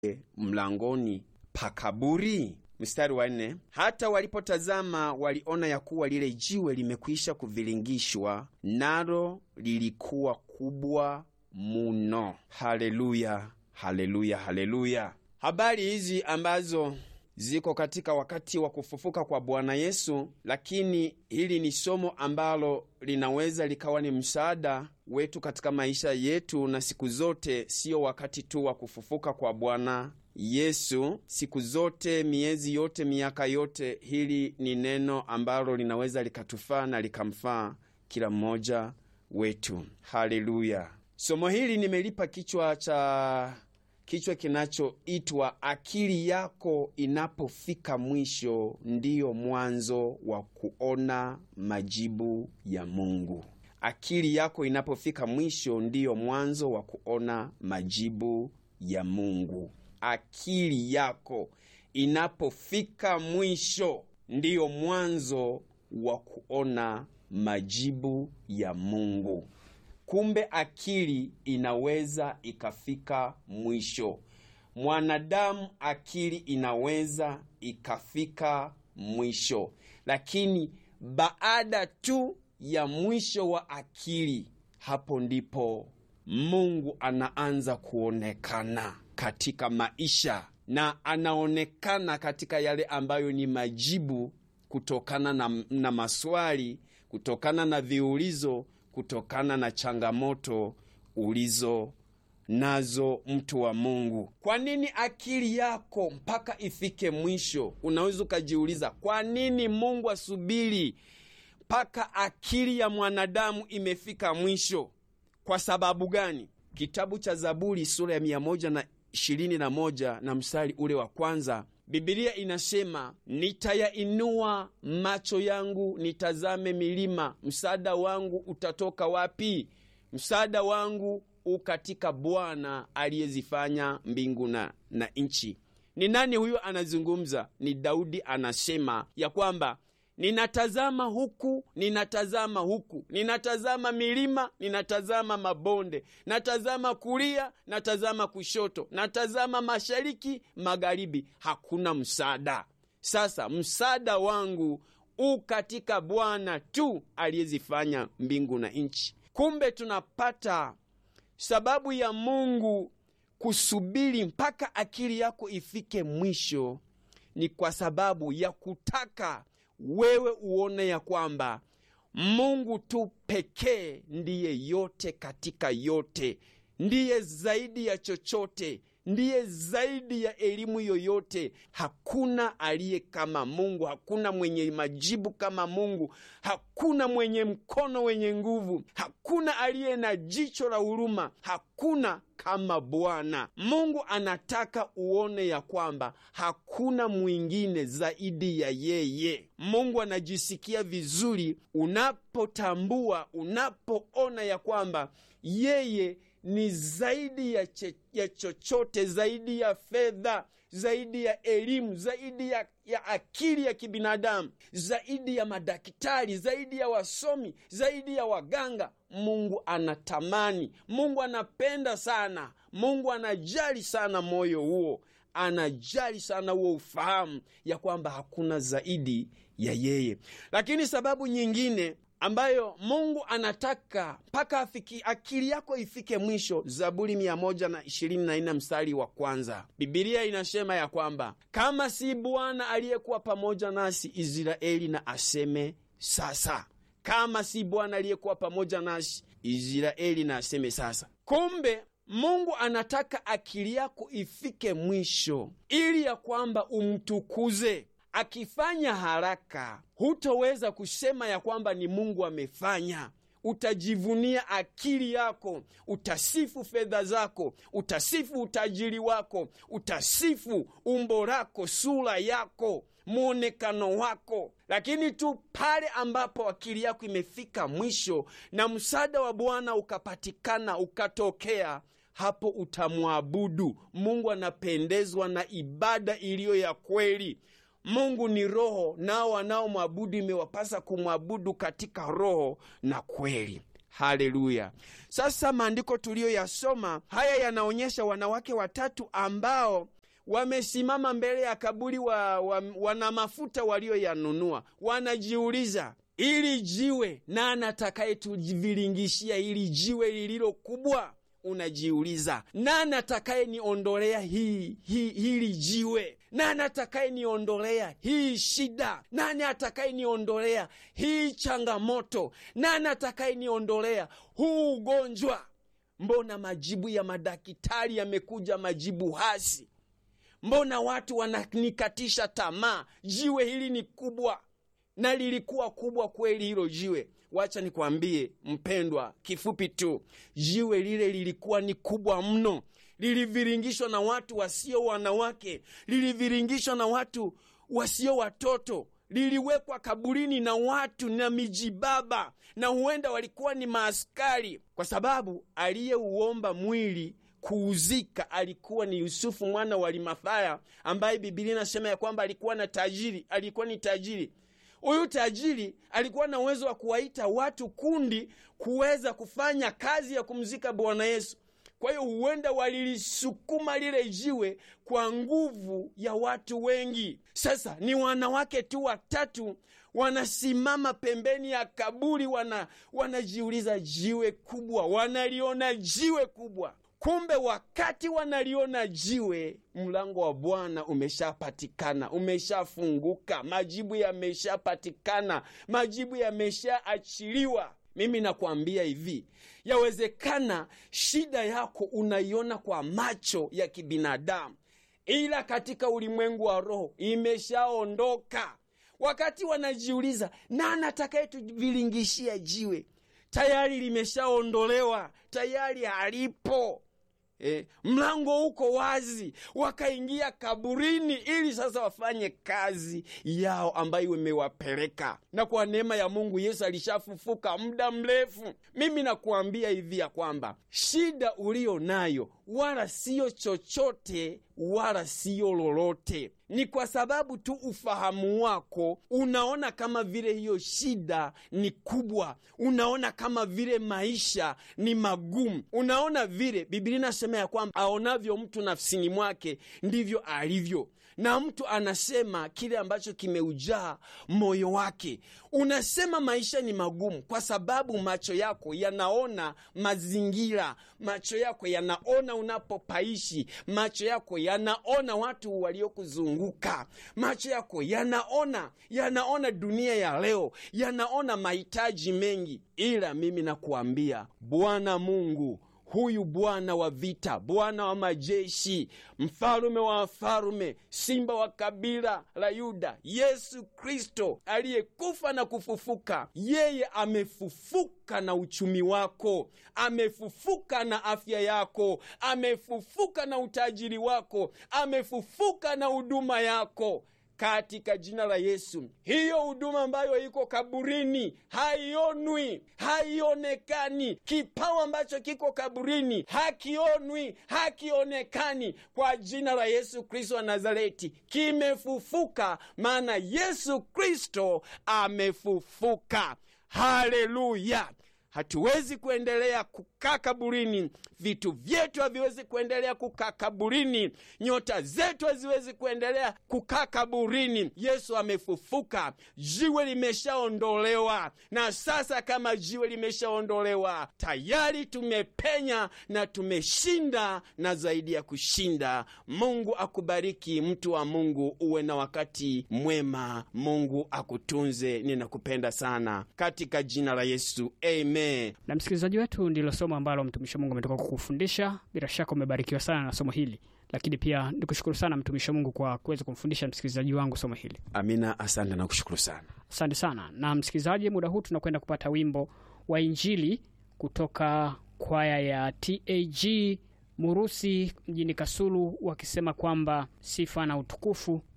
mlangoni pa kaburi? Mstari wa nne, hata walipotazama waliona ya kuwa lile jiwe limekwisha kuviringishwa, nalo lilikuwa kubwa muno. Haleluya, haleluya, haleluya! Habari hizi ambazo ziko katika wakati wa kufufuka kwa Bwana Yesu, lakini hili ni somo ambalo linaweza likawa ni msaada wetu katika maisha yetu, na siku zote, siyo wakati tu wa kufufuka kwa Bwana Yesu, siku zote, miezi yote, miaka yote. Hili ni neno ambalo linaweza likatufaa na likamfaa kila mmoja wetu. Haleluya! Somo hili nimelipa kichwa cha kichwa kinachoitwa akili yako inapofika mwisho ndiyo mwanzo wa kuona majibu ya Mungu. Akili yako inapofika mwisho ndiyo mwanzo wa kuona majibu ya Mungu. Akili yako inapofika mwisho ndiyo mwanzo wa kuona majibu ya Mungu. Kumbe akili inaweza ikafika mwisho. Mwanadamu akili inaweza ikafika mwisho, lakini baada tu ya mwisho wa akili, hapo ndipo Mungu anaanza kuonekana katika maisha, na anaonekana katika yale ambayo ni majibu kutokana na, na maswali, kutokana na viulizo kutokana na changamoto ulizo nazo, mtu wa Mungu. Kwa nini akili yako mpaka ifike mwisho? Unaweza ukajiuliza, kwa nini Mungu asubiri mpaka akili ya mwanadamu imefika mwisho? Kwa sababu gani? Kitabu cha Zaburi sura ya mia moja na ishirini na moja na mstari ule wa kwanza Bibilia inasema nitayainua macho yangu nitazame milima, msaada wangu utatoka wapi? Msaada wangu u katika Bwana aliyezifanya mbingu na, na nchi. Ni nani huyo anazungumza? Ni Daudi anasema ya kwamba ninatazama huku, ninatazama huku, ninatazama milima, ninatazama mabonde, natazama kulia, natazama kushoto, natazama mashariki, magharibi, hakuna msaada. Sasa msaada wangu u katika Bwana tu aliyezifanya mbingu na nchi. Kumbe tunapata sababu ya Mungu kusubiri mpaka akili yako ifike mwisho, ni kwa sababu ya kutaka wewe uone ya kwamba Mungu tu pekee ndiye yote katika yote, ndiye zaidi ya chochote, ndiye zaidi ya elimu yoyote. Hakuna aliye kama Mungu, hakuna mwenye majibu kama Mungu, hakuna mwenye mkono wenye nguvu, hakuna aliye na jicho la huruma, hakuna kama Bwana Mungu. Anataka uone ya kwamba hakuna mwingine zaidi ya yeye. Mungu anajisikia vizuri unapotambua, unapoona ya kwamba yeye ni zaidi ya, che, ya chochote, zaidi ya fedha, zaidi ya elimu, zaidi ya, ya akili ya kibinadamu, zaidi ya madaktari, zaidi ya wasomi, zaidi ya waganga. Mungu anatamani, Mungu anapenda sana, Mungu anajali sana moyo huo, anajali sana huo ufahamu ya kwamba hakuna zaidi ya yeye. Lakini sababu nyingine ambayo Mungu anataka mpaka akili yako ifike mwisho. Zaburi mia moja na ishirini na nne mstari wa kwanza Bibilia inasema ya kwamba kama si Bwana aliyekuwa pamoja nasi, Israeli na aseme sasa. Kama si Bwana aliyekuwa pamoja nasi, Israeli na aseme sasa. Kumbe Mungu anataka akili yako ifike mwisho ili ya kwamba umtukuze. Akifanya haraka, hutoweza kusema ya kwamba ni Mungu amefanya. Utajivunia akili yako, utasifu fedha zako, utasifu utajiri wako, utasifu umbo lako, sura yako, mwonekano wako. Lakini tu pale ambapo akili yako imefika mwisho na msaada wa Bwana ukapatikana, ukatokea hapo utamwabudu Mungu. Anapendezwa na ibada iliyo ya kweli. Mungu ni roho, nao wanaomwabudu imewapasa kumwabudu katika roho na kweli. Haleluya! Sasa maandiko tuliyoyasoma haya yanaonyesha wanawake watatu ambao wamesimama mbele ya kaburi wa, wa, wana mafuta walioyanunua, wanajiuliza ili jiwe nani atakayetuviringishia ili jiwe lililo kubwa? Unajiuliza, nani atakaye niondolea hii, hii hili jiwe? Nani atakaye niondolea hii shida? Nani atakaye niondolea hii changamoto? Nani atakaye niondolea huu ugonjwa? Mbona majibu ya madaktari yamekuja majibu hasi? Mbona watu wananikatisha tamaa? Jiwe hili ni kubwa, na lilikuwa kubwa kweli hilo jiwe. Wacha nikwambie mpendwa, kifupi tu, jiwe lile lilikuwa ni kubwa mno, liliviringishwa na watu wasio wanawake, liliviringishwa na watu wasio watoto, liliwekwa kaburini na watu na mijibaba, na huenda walikuwa ni maaskari, kwa sababu aliyeuomba mwili kuuzika alikuwa ni Yusufu mwana wa Arimathaya, ambaye Bibilia inasema ya kwamba alikuwa na tajiri, alikuwa ni tajiri. Huyu tajiri alikuwa na uwezo wa kuwaita watu kundi kuweza kufanya kazi ya kumzika Bwana Yesu. Kwa hiyo huenda walilisukuma lile jiwe kwa nguvu ya watu wengi. Sasa ni wanawake tu watatu wanasimama pembeni ya kaburi, wana wanajiuliza jiwe kubwa, wanaliona jiwe kubwa. Kumbe wakati wanaliona jiwe, mlango wa Bwana umeshapatikana, umeshafunguka, majibu yameshapatikana, majibu yameshaachiliwa. Mimi nakwambia hivi, yawezekana shida yako unaiona kwa macho ya kibinadamu, ila katika ulimwengu wa roho imeshaondoka. Wakati wanajiuliza nani atakayetuvilingishia jiwe, tayari limeshaondolewa, tayari halipo. Eh, mlango uko wazi, wakaingia kaburini ili sasa wafanye kazi yao ambayo imewapeleka. Na kwa neema ya Mungu Yesu alishafufuka muda mrefu. Mimi nakuambia hivi ya kwamba shida uliyo nayo wala siyo chochote wala siyo lolote, ni kwa sababu tu ufahamu wako unaona kama vile hiyo shida ni kubwa, unaona kama vile maisha ni magumu, unaona vile Biblia inasema ya kwamba aonavyo mtu nafsini mwake ndivyo alivyo na mtu anasema kile ambacho kimeujaa moyo wake. Unasema maisha ni magumu kwa sababu macho yako yanaona mazingira, macho yako yanaona unapopaishi, macho yako yanaona watu waliokuzunguka, macho yako yanaona yanaona dunia ya leo, yanaona mahitaji mengi. Ila mimi nakuambia Bwana Mungu huyu Bwana wa vita, Bwana wa majeshi, mfalume wa wafalume, simba wa kabila la Yuda, Yesu Kristo aliyekufa na kufufuka, yeye amefufuka na uchumi wako, amefufuka na afya yako, amefufuka na utajiri wako, amefufuka na huduma yako katika jina la Yesu. Hiyo huduma ambayo iko kaburini haionwi, haionekani. Kipawa ambacho kiko kaburini hakionwi, hakionekani. Kwa jina la Yesu Kristo wa Nazareti, kimefufuka, maana Yesu Kristo amefufuka. Haleluya! Hatuwezi kuendelea kukaa kaburini, vitu vyetu haviwezi kuendelea kukaa kaburini, nyota zetu haziwezi kuendelea kukaa kaburini. Yesu amefufuka, jiwe limeshaondolewa, na sasa kama jiwe limeshaondolewa, tayari tumepenya na tumeshinda, na zaidi ya kushinda. Mungu akubariki, mtu wa Mungu, uwe na wakati mwema. Mungu akutunze. Ninakupenda sana katika jina la Yesu, amen. Na msikilizaji wetu, ndilo somo ambalo mtumishi wa Mungu ametoka kukufundisha. Bila shaka umebarikiwa sana na somo hili, lakini pia nikushukuru sana mtumishi wa Mungu kwa kuweza kumfundisha msikilizaji wangu somo hili. Amina, asante na kushukuru sana. Asante sana. Na msikilizaji, muda huu tunakwenda kupata wimbo wa Injili kutoka kwaya ya TAG Murusi mjini Kasulu, wakisema kwamba sifa na utukufu